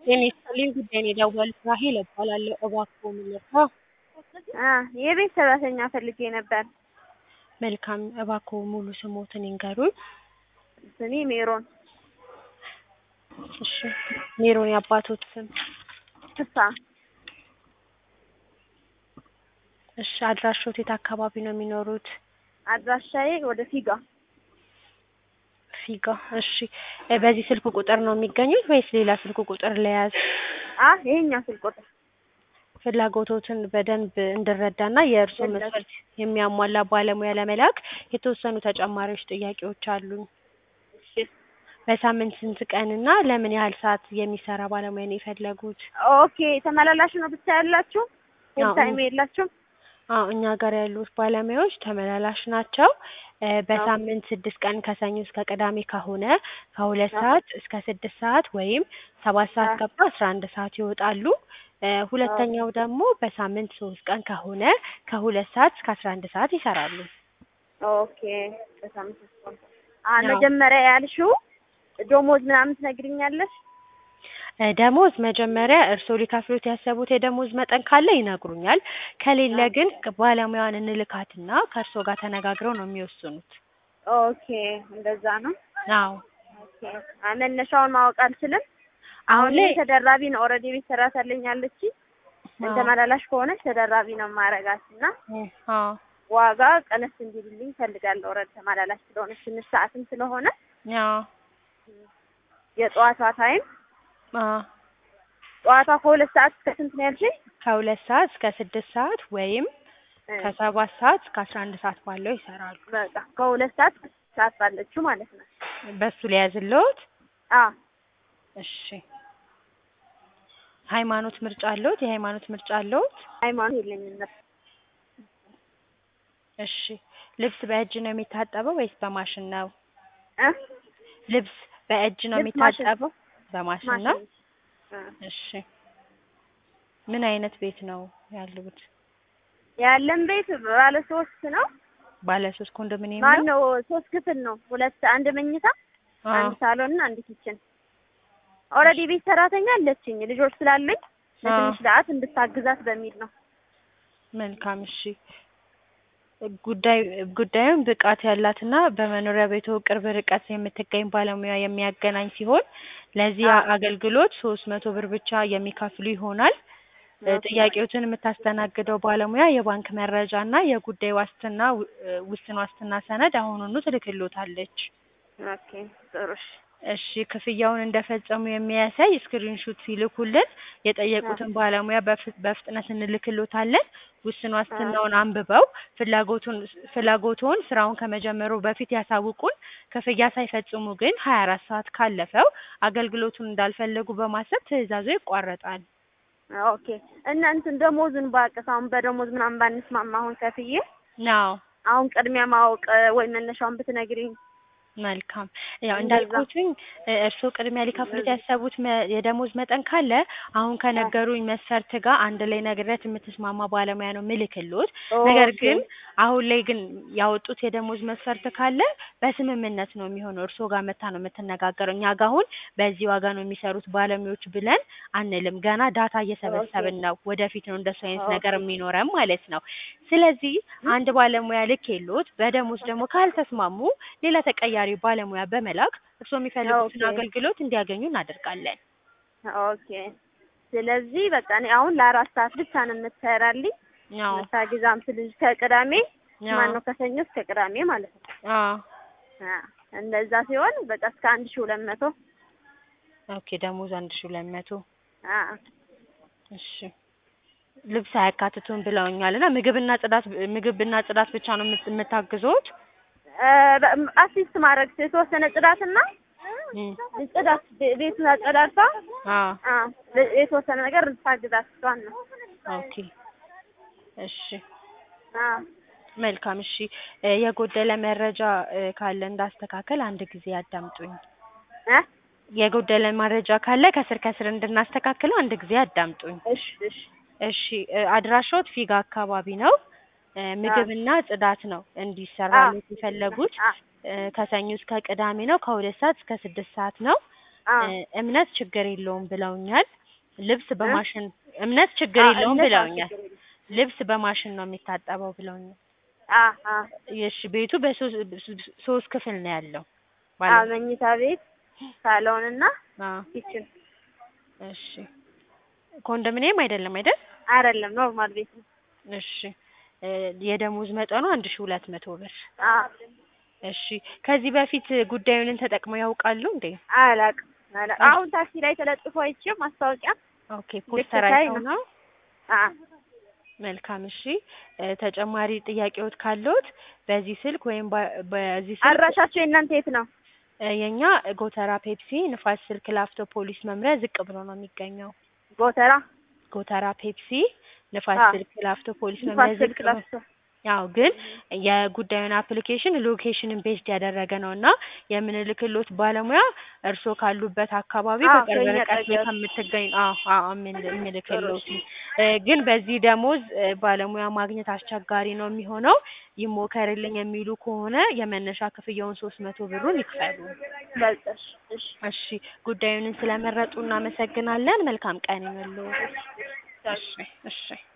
ጤና ይስጥልኝ ጉዳይ ነው የደወሉት ራሔል እባላለሁ። እባክዎ ምን ልርዳ? የቤት ሰራተኛ ፈልጌ ነበር። መልካም እባክዎ ሙሉ ስምዎትን ይንገሩኝ? ስሜ ሜሮን እሺ ሜሮን የአባትዎት ስም? ፍስሀ እሺ አድራሻዎት የት አካባቢ ነው የሚኖሩት? አድራሻዬ ወደ ፊጋ ፊጋ እሺ በዚህ ስልክ ቁጥር ነው የሚገኙት ወይስ ሌላ ስልክ ቁጥር ልያዝ? አ ይሄኛው ስልክ ቁጥር ፍላጎትዎትን በደንብ እንድረዳና የእርስዎን መስፈርት የሚያሟላ ባለሙያ ለመላክ የተወሰኑ ተጨማሪዎች ጥያቄዎች አሉኝ። እሺ በሳምንት ስንት ቀንና ለምን ያህል ሰዓት የሚሰራ ባለሙያ ነው የፈለጉት? ኦኬ ተመላላሽ ነው ብቻ ያላችሁ? ፉል አዎ። ታይም የላችሁም? አዎ እኛ ጋር ያሉት ባለሙያዎች ተመላላሽ ናቸው። እ በሳምንት ስድስት ቀን ከሰኞ እስከ ቅዳሜ ከሆነ ከሁለት ሰዓት እስከ ስድስት ሰዓት ወይም ሰባት ሰዓት ገብተው አስራ አንድ ሰዓት ይወጣሉ። እ ሁለተኛው ደግሞ በሳምንት ሶስት ቀን ከሆነ ከሁለት ሰዓት እስከ አስራ አንድ ሰዓት ይሰራሉ። ኦኬ በሳምንት ሶስት ቀን። አ መጀመሪያ ያልሽው ደሞዝ ምናምን ትነግሪኛለሽ? እ ደሞዝ መጀመሪያ እርስዎ ሊከፍሉት ያሰቡት የደሞዝ መጠን ካለ ይነግሩኛል። ከሌለ ግን ባለሙያዋን እንልካትና ከእርስዎ ጋር ተነጋግረው ነው የሚወስኑት። ኦኬ እንደዛ ነው። አዎ ኦኬ አ መነሻውን ማወቅ አልችልም። አሁን አሁን ላይ ላይ ተደራቢ ነው ኦልሬዲ ቤት ሰራተኛ አለችኝ። አዎ ተመላላሽ ከሆነች ተደራቢ ነው ማረጋት እና እ አዎ ዋጋ ቀነስ እንዲልልኝ እፈልጋለሁ። ኦልሬዲ ተመላላሽ ስለሆነች ትንሽ ሰዓትም ስለሆነ አዎ የጠዋቷ ታይም አዎ ጠዋቷ ከሁለት ሰዓት እስከ ስንት ነው ያልሽኝ? ከሁለት ሰዓት እስከ ስድስት ሰዓት ወይም እ ከሰባት ሰዓት እስከ አስራ አንድ ሰዓት ባለው ይሰራሉ። በቃ ከሁለት ሰዓት እስከ ስድስት ሰዓት ባለችው ማለት ነው። በሱ ሊያዝልዎት? አ እሺ ሃይማኖት ምርጫ አለዎት? የሃይማኖት ምርጫ አለዎት? ሃይማኖት የለኝም ነበር። እሺ ልብስ በእጅ ነው የሚታጠበው ወይስ በማሽን ነው? እ ልብስ በእጅ ነው ልብስ ማሽን የሚታጠበው? በማሽን ነው? ማሽን እ እሺ ምን አይነት ቤት ነው ያሉት? ያለን ቤት ባለ ሶስት ነው። ባለ ሶስት ኮንዶሚኒየም ማን ነው? ነው ሶስት ክፍል ነው። ሁለት አንድ መኝታ፣ አዎ አንድ ሳሎን እና አንድ ኪችን። ኦልሬዲ ቤት ሰራተኛ አለችኝ ልጆች ስላለኝ ለትንሽ ሰዓት እንድታግዛት በሚል ነው። መልካም እሺ ጉዳይ ጉዳዩን ብቃት ያላትና በመኖሪያ ቤቱ ቅርብ ርቀት የምትገኝ ባለሙያ የሚያገናኝ ሲሆን ለዚህ አዎ አገልግሎት ሶስት መቶ ብር ብቻ የሚከፍሉ ይሆናል። እ ኦኬ ጥያቄዎትን የምታስተናግደው ባለሙያ የባንክ መረጃ እና የጉዳይ ዋስትና ው- እ ውስን ዋስትና ሰነድ አሁኑኑ ትልክልዎታለች። ኦኬ ጥሩ እሺ እሺ ክፍያውን እንደፈጸሙ የሚያሳይ ስክሪንሹት ሲልኩልን አ የጠየቁትን ባለሙያ በፍ- በፍጥነት እንልክልዎታለን። ውስን አ ዋስትናውን አንብበው ፍላጎቱን ፍላጎትዎን ስራውን ከመጀመሩ በፊት ያሳውቁን። ክፍያ ሳይፈጽሙ ግን ሀያ አራት ሰዓት ካለፈው አገልግሎቱን እንዳልፈለጉ በማሰብ ትዕዛዙ ይቋረጣል። ኦኬ እና እንትን ደሞዙን ባውቅስ አሁን በደሞዝ ምናምን ባንስማማ አሁን ከፍዬ አዎ አሁን ቅድሚያ ማወቅ ወይ መነሻውን ብትነግሪኝ መልካም ያው እንደዛ እንዳልኩትኝ እ እርስዎ ቅድሚያ ሊከፍሉት ያሰቡት መ- የደሞዝ መጠን ካለ አሁን አ ከነገሩኝ መስፈርት ጋር አንድ ላይ ነግሬያት የምትስማማ ባለሙያ ነው ምልክልዎት። ነገር ኦኬ ግን አሁን ላይ ግን ያወጡት የደሞዝ መስፈርት ካለ በስምምነት ነው የሚሆነው። እርስዎ ጋር መታ ነው የምትነጋገረው። እኛ ጋር አሁን በዚህ ዋጋ ነው የሚሰሩት ባለሙያዎች ብለን አንልም። ገና ዳታ ኦኬ እየሰበሰብን ነው። ወደፊት ነው እንደሱ አይነት ነገር ኦኬ የሚኖረን ማለት ነው። ስለዚህ አንድ ባለሙያ ልኬልዎት በደሞዝ ደግሞ ካልተስማሙ ሌላ ተቀያሪ ባለሙያ በመላክ እርስዎ የሚፈልጉትን ኦኬ አገልግሎት እንዲያገኙ እናደርጋለን። ኦኬ ስለዚህ በቃ እኔ አሁን ለአራት ሰዓት ብቻ ነው የምትሰራልኝ አዎ የምታግዛም ስልሽ ከቅዳሜ አዎ ማን ነው ከሰኞ እስከ ቅዳሜ ማለት ነው። አዎ አ እንደዛ ሲሆን በቃ እስከ አንድ ሺህ ሁለት መቶ ኦኬ ደሞዝ አንድ ሺህ ሁለት መቶ አ እሺ ልብስ አያካትቱም ብለውኛል እና ምግብና ጽዳት ምግብና ጽዳት ብቻ ነው የምት- የምታግዙት? እ በ- አሲስት ማድረግ የተወሰነ ጽዳትና እም ጽዳት ቤ- ቤቱን አጸዳድታ አዎ አ ለ- የተወሰነ ነገር ልታግዛት እሷን ነው። ኦኬ እሺ አ መልካም እሺ እ የጎደለ መረጃ እ ካለ እንዳስተካከል አንድ ጊዜ ያዳምጡኝ። እ የጎደለ መረጃ ካለ ከስር ከስር እንድናስተካክለው አንድ ጊዜ ያዳምጡኝ። እሺ እሺ እሺ እ አድራሻዎት ፊጋ አካባቢ ነው። እ አ ምግብና ጽዳት ነው አ እንዲሰራልዎት የፈለጉት። አ እ ከሰኞ እስከ ቅዳሜ ነው። ከሁለት ሰዓት እስከ ስድስት ሰዓት ነው። አዎ እ እምነት ችግር የለውም ብለውኛል። ልብስ በማሽን እምነት ችግር አዎ የለውም እምነት አዎ ብለውኛል። ችግር የለም። ልብስ በማሽን ነው የሚታጠበው ብለውኛል። አዎ አዎ እሺ ቤቱ በሶስት ሶስት ክፍል ነው ያለው አዎ ባለ መኝታ ቤት ሳሎን እና አዎ ኪችን እሺ ኮንዶሚኒየም አይደለም አይደል? አይደለም ኖርማል ቤት ነው። እሺ እ የደሞዝ መጠኑ አንድ ሺህ ሁለት መቶ ብር። አዎ እሺ ከዚህ በፊት ጉዳዩን ተጠቅመው ያውቃሉ እንዴ? አላውቅም አላውቅም። አሁን ታክሲ ላይ ተለጥፎ አይቼው ማስታወቂያ ኦኬ ፖስተር ልክ ሳይ አይተው ነው። ነው? አዎ መልካም እሺ እ ተጨማሪ ጥያቄዎት ካለዎት በዚህ ስልክ ወይም በ- በዚህ ስልክ አድራሻቸው የእናንተ የት ነው? እ የኛ ጎተራ ፔፕሲ ንፋስ ስልክ ላፍቶ ፖሊስ መምሪያ ዝቅ ብሎ ነው የሚገኘው። ጎተራ ጎተራ ፔፕሲ ንፋስ አዎ ስልክ ላፍቶ ፖሊስ ንፋስ መምሪያ ዝቅ ስልክ ብሎ ለፍቶ ያው ግን የጉዳዩን አፕሊኬሽን ሎኬሽንን ቤዝድ ያደረገ ነው እና የምንልክሎት ባለሙያ እርስዎ ካሉበት አካባቢ አዎ በቅርብ ከእኛ ርቀት ላይ ጠገብ ከምትገኝ አዎ አዎ የምን- ጥሩ የምንልክሎት እሺ እ ግን በዚህ ደሞዝ እ ባለሙያ ማግኘት አስቸጋሪ ነው የሚሆነው። ይሞከርልኝ የሚሉ ከሆነ የመነሻ ክፍያውን ሶስት መቶ ብሩን ይክፈሉ። በቃ እሺ እሺ እሺ ጉዳዩን ስለመረጡ እናመሰግናለን። መልካም ቀን ይሁንልዎ። እሺ እሺ